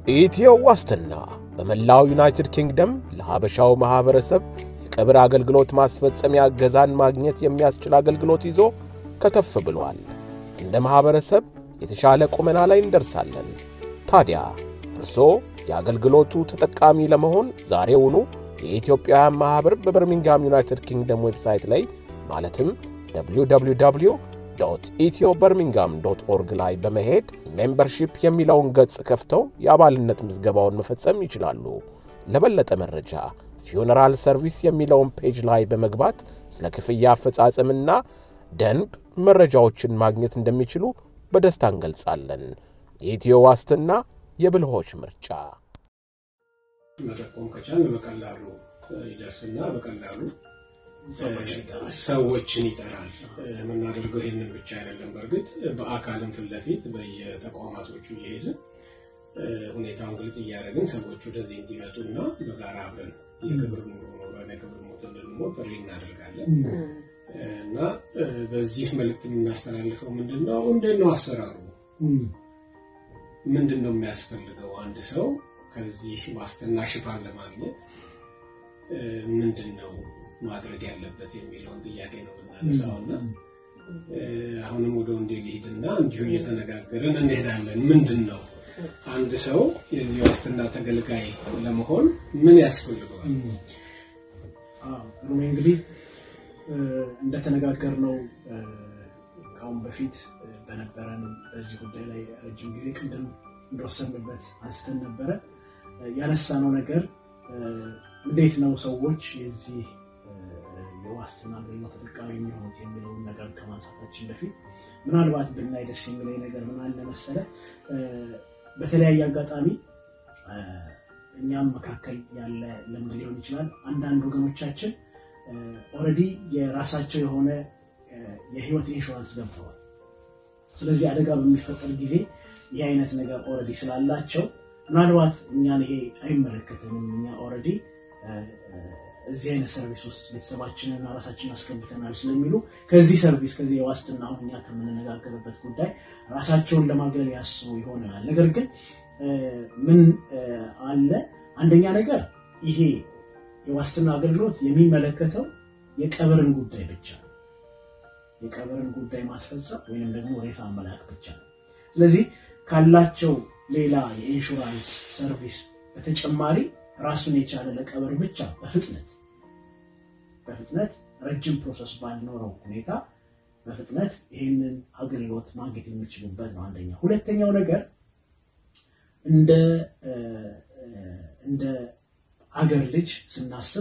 ኢትዮ ዋስትና በመላው ዩናይትድ ኪንግደም ለሀበሻው ማኅበረሰብ የቀብር አገልግሎት ማስፈጸሚያ እገዛን ማግኘት የሚያስችል አገልግሎት ይዞ ከተፍ ብሏል። እንደ ማኅበረሰብ የተሻለ ቁመና ላይ እንደርሳለን። ታዲያ እርስዎ የአገልግሎቱ ተጠቃሚ ለመሆን ዛሬውኑ የኢትዮጵያውያን ማኅበር በበርሚንግሃም ዩናይትድ ኪንግደም ዌብሳይት ላይ ማለትም www ኢትዮ በርሚንግሃም ዶት ኦርግ ላይ በመሄድ ሜምበርሺፕ የሚለውን ገጽ ከፍተው የአባልነት ምዝገባውን መፈጸም ይችላሉ። ለበለጠ መረጃ ፊውነራል ሰርቪስ የሚለውን ፔጅ ላይ በመግባት ስለ ክፍያ አፈጻጸምና ደንብ መረጃዎችን ማግኘት እንደሚችሉ በደስታ እንገልጻለን። የኢትዮ ዋስትና የብልሆች ምርጫ። መጠቆም ከቻልን በቀላሉ ይደርስና በቀላሉ ሰዎችን ይጠራል። የምናደርገው ይህንን ብቻ አይደለም። በእርግጥ በአካልም ፊት ለፊት በየተቋማቶቹ እየሄድን ሁኔታውን ግልጽ እያደረግን ሰዎች ወደዚህ እንዲመጡ እና በጋራ አብረን የክብር ኑሮ ኖረን የክብር ሞት እንድንሞት ጥሪ እናደርጋለን እና በዚህ መልዕክት የምናስተላልፈው ምንድን ነው? እንዴት ነው አሰራሩ? ምንድን ነው የሚያስፈልገው? አንድ ሰው ከዚህ ዋስትና ሽፋን ለማግኘት ምንድን ነው ማድረግ ያለበት የሚለውን ጥያቄ ነው የምናነሳው እና አሁንም ወደ ወንዴ ሊሄድና እንዲሁ እየተነጋገርን እንሄዳለን። ምንድን ነው አንድ ሰው የዚህ ዋስትና ተገልጋይ ለመሆን ምን ያስፈልገዋል? ሩሜ እንግዲህ እንደተነጋገርነው ከአሁን በፊት በነበረን በዚህ ጉዳይ ላይ ረጅም ጊዜ ቅድም እንደወሰንበት አንስተን ነበረ። ያነሳነው ነገር እንዴት ነው ሰዎች የዚህ የዋስትና አገልግሎት ተጠቃሚ የሚሆኑት የሚለውን ነገር ከማንሳታችን በፊት ምናልባት ብናይ ደስ የሚለኝ ነገር ምን አለ መሰለ፣ በተለያየ አጋጣሚ እኛም መካከል ያለ ልምድ ሊሆን ይችላል። አንዳንድ ወገኖቻችን ኦልሬዲ የራሳቸው የሆነ የህይወት ኢንሹራንስ ገብተዋል። ስለዚህ አደጋ በሚፈጠር ጊዜ ይህ አይነት ነገር ኦልሬዲ ስላላቸው ምናልባት እኛን ይሄ አይመለከተንም እኛ ኦልሬዲ እዚህ አይነት ሰርቪስ ውስጥ ቤተሰባችንና ራሳችንን አስገብተናል ስለሚሉ ከዚህ ሰርቪስ ከዚህ የዋስትና አሁን እኛ ከምንነጋገርበት ጉዳይ ራሳቸውን ለማግለል ያስቡ ይሆናል። ነገር ግን ምን አለ አንደኛ ነገር ይሄ የዋስትና አገልግሎት የሚመለከተው የቀብርን ጉዳይ ብቻ ነው። የቀብርን ጉዳይ ማስፈጸም ወይም ደግሞ ሬሳ አመላክ ብቻ ነው። ስለዚህ ካላቸው ሌላ የኢንሹራንስ ሰርቪስ በተጨማሪ ራሱን የቻለ ለቀብር ብቻ በፍጥነት በፍጥነት ረጅም ፕሮሰስ ባልኖረው ሁኔታ በፍጥነት ይህንን አገልግሎት ማግኘት የሚችሉበት ነው አንደኛ። ሁለተኛው ነገር እንደ እንደ አገር ልጅ ስናስብ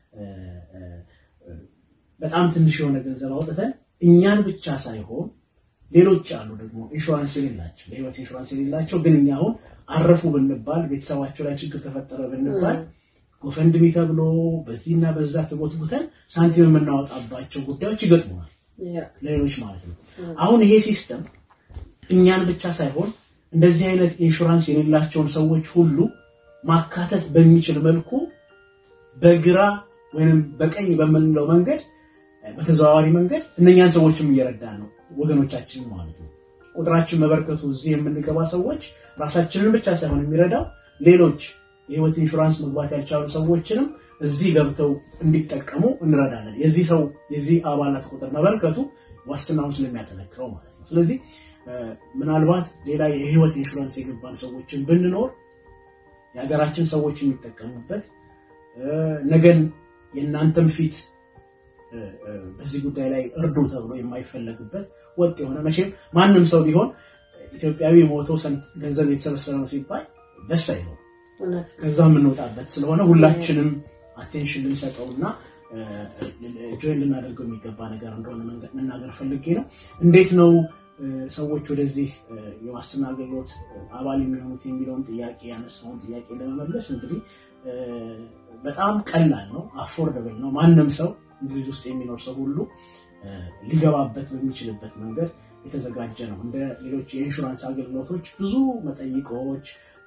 በጣም ትንሽ የሆነ ገንዘብ አውጥተን እኛን ብቻ ሳይሆን ሌሎች አሉ ደግሞ ኢንሹራንስ የሌላቸው የህይወት ኢንሹራንስ የሌላቸው ግን እኛ አሁን አረፉ ብንባል ቤተሰባቸው ላይ ችግር ተፈጠረ ብንባል ጎፈንድሚ ተብሎ በዚህና በዛ ተጎትጉተን ሳንቲም የምናወጣባቸው ጉዳዮች ይገጥሙናል፣ ለሌሎች ማለት ነው። አሁን ይሄ ሲስተም እኛን ብቻ ሳይሆን እንደዚህ አይነት ኢንሹራንስ የሌላቸውን ሰዎች ሁሉ ማካተት በሚችል መልኩ በግራ ወይም በቀኝ በምንለው መንገድ በተዘዋዋሪ መንገድ እነኛን ሰዎችም እየረዳ ነው ወገኖቻችን ማለት ነው። ቁጥራችን መበርከቱ እዚህ የምንገባ ሰዎች ራሳችንን ብቻ ሳይሆን የሚረዳው ሌሎች የህይወት ኢንሹራንስ መግባት ያልቻሉ ሰዎችንም እዚህ ገብተው እንዲጠቀሙ እንረዳለን። የዚህ ሰው የዚህ አባላት ቁጥር መበርከቱ ዋስትናውን ስለሚያጠነክረው ማለት ነው። ስለዚህ ምናልባት ሌላ የህይወት ኢንሹራንስ የገባን ሰዎችን ብንኖር የሀገራችን ሰዎች የሚጠቀሙበት ነገን የእናንተም ፊት በዚህ ጉዳይ ላይ እርዱ ተብሎ የማይፈለግበት ወጥ የሆነ መቼም ማንም ሰው ቢሆን ኢትዮጵያዊ ሞቶ ገንዘብ የተሰበሰበ ነው ሲባል ደስ አይለው። ከዛ የምንወጣበት ስለሆነ ሁላችንም አቴንሽን ልንሰጠውና ጆይን ልናደርገው የሚገባ ነገር እንደሆነ መናገር ፈልጌ ነው። እንዴት ነው ሰዎች ወደዚህ የዋስትና አገልግሎት አባል የሚሆኑት የሚለውን ጥያቄ ያነሳውን ጥያቄ ለመመለስ እንግዲህ በጣም ቀላል ነው፣ አፎርደብል ነው። ማንም ሰው እንግሊዝ ውስጥ የሚኖር ሰው ሁሉ ሊገባበት በሚችልበት መንገድ የተዘጋጀ ነው። እንደ ሌሎች የኢንሹራንስ አገልግሎቶች ብዙ መጠይቆች፣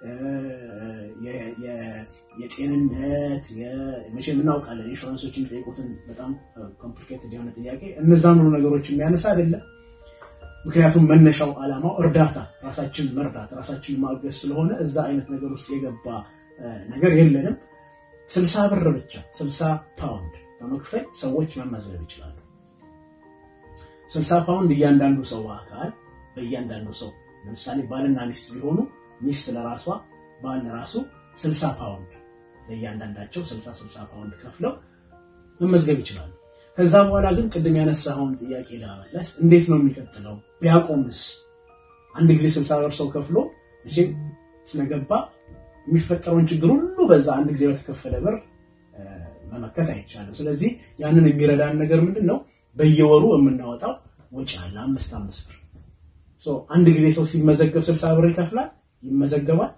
የጤንነት መቼም እናውቃለን ኢንሹራንሶች የሚጠይቁትን በጣም ኮምፕሊኬትድ የሆነ ጥያቄ እነዛን ሁሉ ነገሮች የሚያነሳ አይደለም። ምክንያቱም መነሻው ዓላማው እርዳታ፣ ራሳችን መርዳት፣ ራሳችን ማገዝ ስለሆነ እዛ አይነት ነገር ውስጥ የገባ ነገር የለንም። ስልሳ ብር ብቻ ስልሳ ፓውንድ በመክፈል ሰዎች መመዝገብ ይችላሉ። ስልሳ ፓውንድ እያንዳንዱ ሰው አካል በእያንዳንዱ ሰው ለምሳሌ ባልና ሚስት ቢሆኑ ሚስት ለራሷ ባል ለራሱ ስልሳ ፓውንድ ለእያንዳንዳቸው ስልሳ ስልሳ ፓውንድ ከፍለው መመዝገብ ይችላሉ። ከዛ በኋላ ግን ቅድም ያነሳኸውን ጥያቄ ለመመለስ እንዴት ነው የሚቀጥለው? ቢያቆምስ? አንድ ጊዜ ስልሳ ብር ሰው ከፍሎ መቼም ስለገባ የሚፈጠረውን ችግር ሁሉ በዛ አንድ ጊዜ በተከፈለ ብር መመከት አይቻልም። ስለዚህ ያንን የሚረዳን ነገር ምንድን ነው? በየወሩ የምናወጣው ወጪ አለ። አምስት አምስት ብር አንድ ጊዜ ሰው ሲመዘገብ ስልሳ ብር ይከፍላል፣ ይመዘገባል።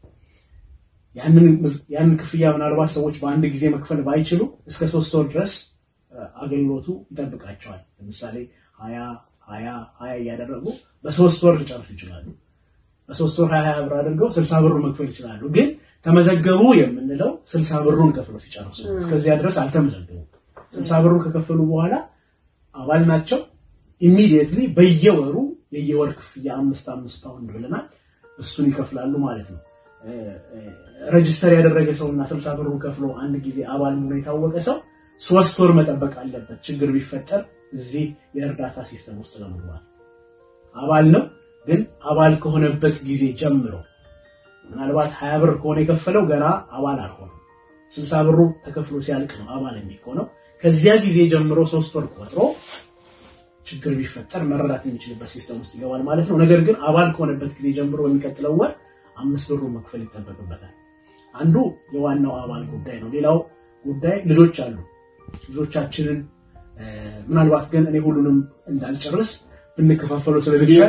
ያንን ክፍያ ምናልባት ሰዎች በአንድ ጊዜ መክፈል ባይችሉ እስከ ሶስት ወር ድረስ አገልግሎቱ ይጠብቃቸዋል። ለምሳሌ ሀያ ሀያ ሀያ እያደረጉ በሶስት ወር ሊጨርሱ ይችላሉ። በሶስት ወር ሀያ ብር አድርገው ስልሳ ብሩ መክፈል ይችላሉ። ግን ተመዘገቡ የምንለው ስልሳ ብሩን ከፍሎ ሲጨርሱ፣ እስከዚያ ድረስ አልተመዘገቡም። ስልሳ ብሩን ከከፈሉ በኋላ አባል ናቸው። ኢሚዲየትሊ በየወሩ የየወር ክፍያ አምስት አምስት ፓውንድ ብለናል። እሱን ይከፍላሉ ማለት ነው። ረጅስተር ያደረገ ሰውና ስልሳ ብሩን ከፍሎ አንድ ጊዜ አባል መሆኑ የታወቀ ሰው ሶስት ወር መጠበቅ አለበት። ችግር ቢፈጠር እዚህ የእርዳታ ሲስተም ውስጥ ለመግባት አባል ነው። ግን አባል ከሆነበት ጊዜ ጀምሮ ምናልባት ሀያ ብር ከሆነ የከፈለው ገና አባል አልሆነም። ስልሳ ብሩ ተከፍሎ ሲያልቅ ነው አባል የሚሆነው። ከዚያ ጊዜ ጀምሮ ሶስት ወር ቆጥሮ ችግር ቢፈጠር መረዳት የሚችልበት ሲስተም ውስጥ ይገባል ማለት ነው። ነገር ግን አባል ከሆነበት ጊዜ ጀምሮ የሚቀጥለው ወር አምስት ብሩ መክፈል ይጠበቅበታል። አንዱ የዋናው አባል ጉዳይ ነው። ሌላው ጉዳይ ልጆች አሉ። ልጆቻችንን ምናልባት ግን እኔ ሁሉንም እንዳልጨርስ ብንከፋፈሉ ስለልጆች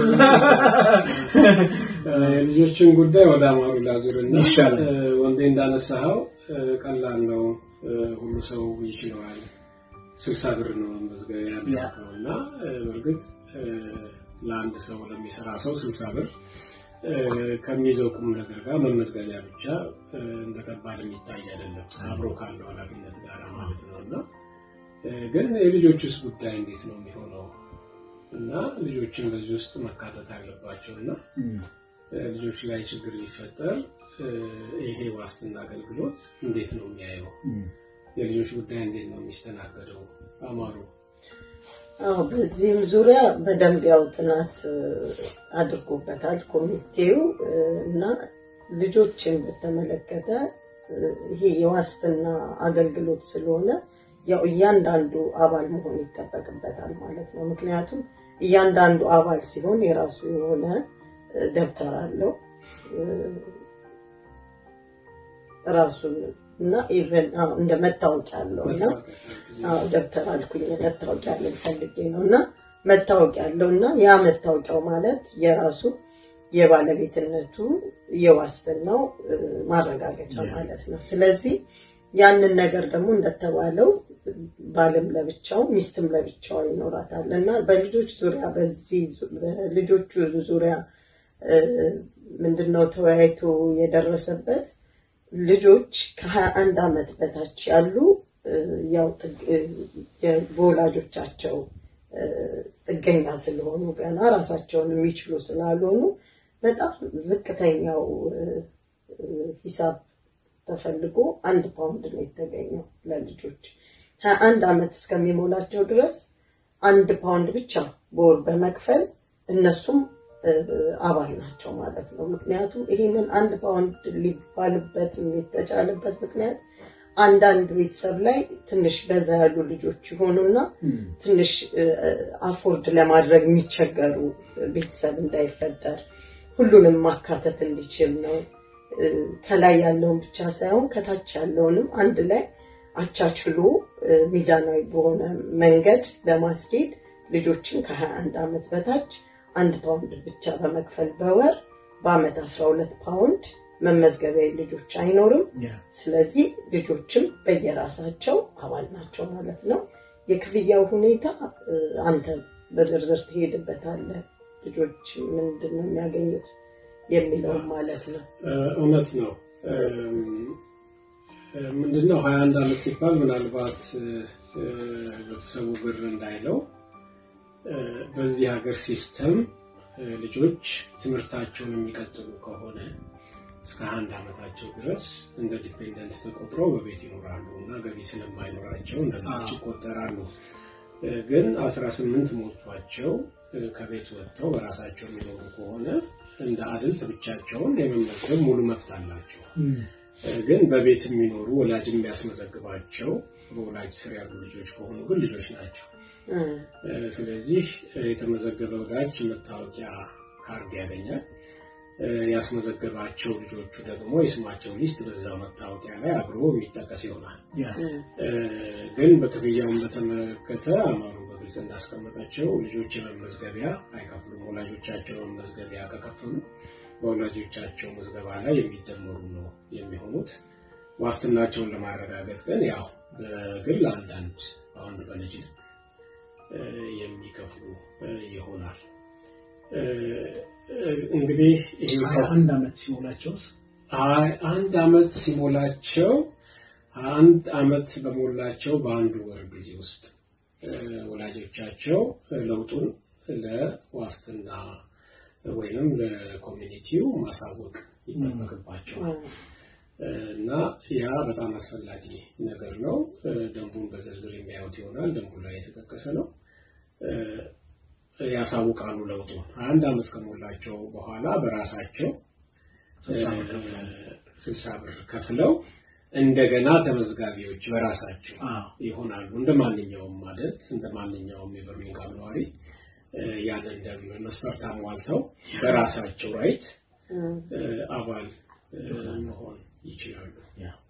የልጆችን ጉዳይ ወደ አማሩ ላዙርና ይሻላል። ወንዴ እንዳነሳኸው ቀላል ነው፣ ሁሉ ሰው ይችለዋል። ስልሳ ብር ነው መመዝገቢያ ያለው እና በእርግጥ ለአንድ ሰው ለሚሰራ ሰው ስልሳ ብር ከሚይዘው ቁም ነገር ጋር መመዝገቢያ ብቻ እንደ ከባድ የሚታይ አይደለም፣ አብሮ ካለው ኃላፊነት ጋር ማለት ነው እና ግን የልጆችስ ጉዳይ እንዴት ነው የሚሆነው? እና ልጆችን በዚህ ውስጥ መካተት አለባቸው እና ልጆች ላይ ችግር ቢፈጠር ይሄ ዋስትና አገልግሎት እንዴት ነው የሚያየው? የልጆች ጉዳይ እንዴት ነው የሚስተናገደው? አማሩ አዎ በዚህም ዙሪያ በደንብ ያው ጥናት አድርጎበታል ኮሚቴው እና ልጆችን በተመለከተ ይሄ የዋስትና አገልግሎት ስለሆነ ያው እያንዳንዱ አባል መሆን ይጠበቅበታል ማለት ነው። ምክንያቱም እያንዳንዱ አባል ሲሆን የራሱ የሆነ ደብተር አለው ራሱን እና ኢቨን እንደ መታወቂያ አለው እና አዎ ደብተር አልኩኝ መታወቂያ አለ ፈልጌ ነው እና መታወቂያ አለው እና ያ መታወቂያው ማለት የራሱ የባለቤትነቱ የዋስትናው ማረጋገጫ ማለት ነው። ስለዚህ ያንን ነገር ደግሞ እንደተባለው ባልም ለብቻው ሚስትም ለብቻው ይኖራታል እና በልጆች ዙሪያ በዚህ በልጆቹ ዙሪያ ምንድነው ተወያይቶ የደረሰበት ልጆች ከሀያ አንድ ዓመት በታች ያሉ ያው በወላጆቻቸው ጥገኛ ስለሆኑ ገና ራሳቸውን የሚችሉ ስላልሆኑ በጣም ዝቅተኛው ሂሳብ ተፈልጎ አንድ ፓውንድ ነው የተገኘው ለልጆች ሀያ አንድ ዓመት እስከሚሞላቸው ድረስ አንድ ፓውንድ ብቻ በወር በመክፈል እነሱም አባል ናቸው ማለት ነው። ምክንያቱም ይህንን አንድ ፓውንድ ሊባልበት የተቻለበት ምክንያት አንዳንድ ቤተሰብ ላይ ትንሽ በዛ ያሉ ልጆች ይሆኑና ትንሽ አፎርድ ለማድረግ የሚቸገሩ ቤተሰብ እንዳይፈጠር ሁሉንም ማካተት እንዲችል ነው። ከላይ ያለውን ብቻ ሳይሆን ከታች ያለውንም አንድ ላይ አቻችሎ ሚዛናዊ በሆነ መንገድ ለማስኬድ ልጆችን ከ21 ዓመት በታች አንድ ፓውንድ ብቻ በመክፈል በወር በአመት 12 ፓውንድ መመዝገቢያ ልጆች አይኖርም። ስለዚህ ልጆችም በየራሳቸው አባል ናቸው ማለት ነው። የክፍያው ሁኔታ አንተ በዝርዝር ትሄድበታለህ። ልጆች ምንድን ነው የሚያገኙት የሚለውም ማለት ነው። እውነት ነው። ምንድነው ሀያ አንድ ዓመት ሲባል ምናልባት ቤተሰቡ ብር እንዳይለው በዚህ ሀገር ሲስተም ልጆች ትምህርታቸውን የሚቀጥሉ ከሆነ እስከ አንድ ዓመታቸው ድረስ እንደ ዲፔንደንት ተቆጥረው በቤት ይኖራሉ እና ገቢ ስለማይኖራቸው እንደ ልጆች ይቆጠራሉ። ግን 18 ሞልቷቸው ከቤት ወጥተው በራሳቸው የሚኖሩ ከሆነ እንደ አድልት ብቻቸውን የመመዝገብ ሙሉ መብት አላቸው። ግን በቤት የሚኖሩ ወላጅ የሚያስመዘግባቸው በወላጅ ስር ያሉ ልጆች ከሆኑ ግን ልጆች ናቸው። ስለዚህ የተመዘገበ ወላጅ መታወቂያ ካርድ ያገኛል። ያስመዘገባቸው ልጆቹ ደግሞ የስማቸው ሊስት በዛ መታወቂያ ላይ አብሮ የሚጠቀስ ይሆናል። ግን በክፍያውን በተመለከተ አማሩ በግልጽ እንዳስቀመጠቸው ልጆች የመመዝገቢያ አይከፍሉም። ወላጆቻቸው መመዝገቢያ ከከፈሉ በወላጆቻቸው ምዝገባ ላይ የሚደመሩ ነው የሚሆኑት። ዋስትናቸውን ለማረጋገጥ ግን ያው በግል አንዳንድ ፓውንድ በልጅ የሚከፍሉ ይሆናል። እንግዲህ አንድ ዓመት ሲሞላቸውስ አንድ ዓመት ሲሞላቸው አንድ ዓመት በሞላቸው በአንድ ወር ጊዜ ውስጥ ወላጆቻቸው ለውጡን ለዋስትና ወይንም ለኮሚኒቲው ማሳወቅ ይጠበቅባቸዋል እና ያ በጣም አስፈላጊ ነገር ነው። ደንቡን በዝርዝር የሚያዩት ይሆናል። ደንቡ ላይ የተጠቀሰ ነው። ያሳውቃሉ ለውጡን አንድ ዓመት ከሞላቸው በኋላ በራሳቸው ስልሳ ብር ከፍለው እንደገና ተመዝጋቢዎች በራሳቸው ይሆናሉ። እንደ ማንኛውም ማለት እንደ ማንኛውም የበርሚንግሃም ነዋሪ ያንን ደም መስፈርት አሟልተው በራሳቸው ራይት አባል መሆን ይችላሉ።